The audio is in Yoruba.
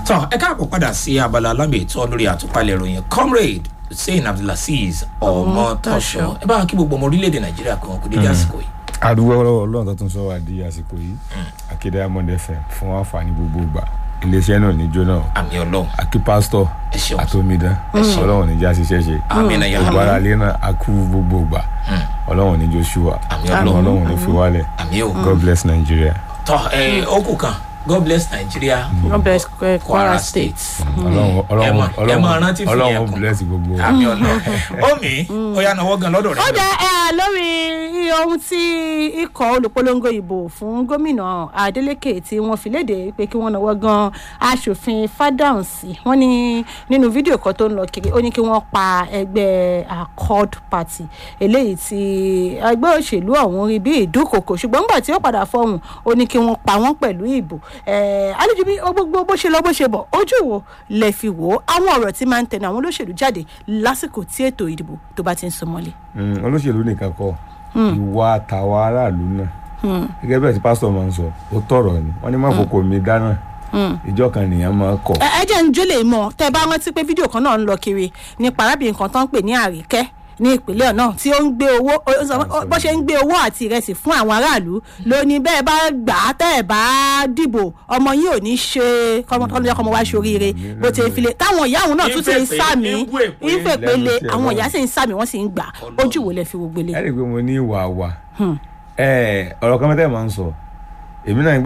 tọ́ ẹ káàbọ̀ padà sí abala alámì ètò lórí àtúpalẹ̀ ìròyìn comrade hussein abdulaziz ọmọtọ́ṣọ ẹ bá wa kí gbogbo ọmọ orílẹ̀-èdè nàìjíríà kan kò dédé àsìkò yìí. àdúgbò ọlọ́wọ́ ọlọ́run tó tún sọ wá di àsìkò yìí akéde amọ̀dé fm fún àǹfààní gbogbo ìgbà iléeṣẹ́ náà ní jóná àmì ọlọ́run akí pásítọ̀ ẹ ṣeun àtòmídán ọlọ́run níjà ṣiṣẹ́ ṣe àmì náà yà gbogbo ara lé náà akú gbogbo ìgbà ọlọ́run ní joshua àmì ọlọ́run ọlọ́run ní fi wálẹ̀ àmì o god bless nigeria tọ́ ẹ ókù kan god bless nigeria God bless eh, kwara state ọlọ́run ẹ mọ- ẹ mọ ọlọ́run rántí fi ọlọ́run yẹn kún. bless gbogbo wa. àmì ọlọ́run omi ó yà náwó gan lọ́dọ̀ ó rẹ jẹ́ ẹ lórí ohun tí ikọ̀ olùpolongo ìbò fún gómìnà adeleke tí wọ́n fi léde pé kí wọ́n náwó gan aṣòfin fádàǹsì wọ́n ní nínú fídíò kan tó ń lọ kiri ó ní kí wọ́n pa ẹgbẹ́ accord party eléyìí tí ẹgbẹ́ òṣèlú ọ̀hún rí bí ìdúnkòkò ṣùgbọ́n nígbà tí ó padà fọhùn ó ní kí wọ́n pa wọ́n pẹ̀lú ìbò àlejò bí gbogbo bó ṣe lọ bó ṣe bọ̀ ojú wo lẹ fi wò ó àwọn ọ̀rọ̀ tí máa ń tẹnu àwọn olóṣèlú jáde lásìkò tí ètò ìdìbò tó bá ti ń sọmọ́lé. Mm, olóṣèlú nìkan kọ ìwà tàwa aráàlú náà gẹ́gẹ́ bẹ́ẹ̀ tí pásítọ̀ máa ń sọ ó tọ̀rọ̀ ni wọ́n ní má fòkò mi dáná ìjọ kan nìyẹn máa kọ̀ ẹ ẹ jẹ́ ń jólè mọ̀ tẹ́ ẹ bá rántí pé fídíò kan náà ń lọ kiri nípa arábìnrin kan tó ń pè ní àríkẹ́ ní ìpínlẹ̀ náà tí ó ń gbé owó ó sọ pé bó ṣe ń gbé owó àti ìrẹsì fún àwọn aráàlú ló ní bẹ́ẹ̀ bá gbà á tẹ́ ẹ̀ bá dìbò ọmọ yìí ò ní ṣe kọ́mọdé ọmọ wa ṣoríire bó ti ń file táwọn ìyá òun náà tún ti ń Ìfèpè- sàmì ìwé- ìfèpele lẹ́nu tí ẹ àwọn wà. ìyá sì ń sàmì wọ́n sì ń gbà ojú wo lẹ fi wo gbélé. ẹ rí i pé mo ní ìwà wa ẹ ọ̀rọ̀ kan mẹ́tẹ́ máa ń sọ èmi náà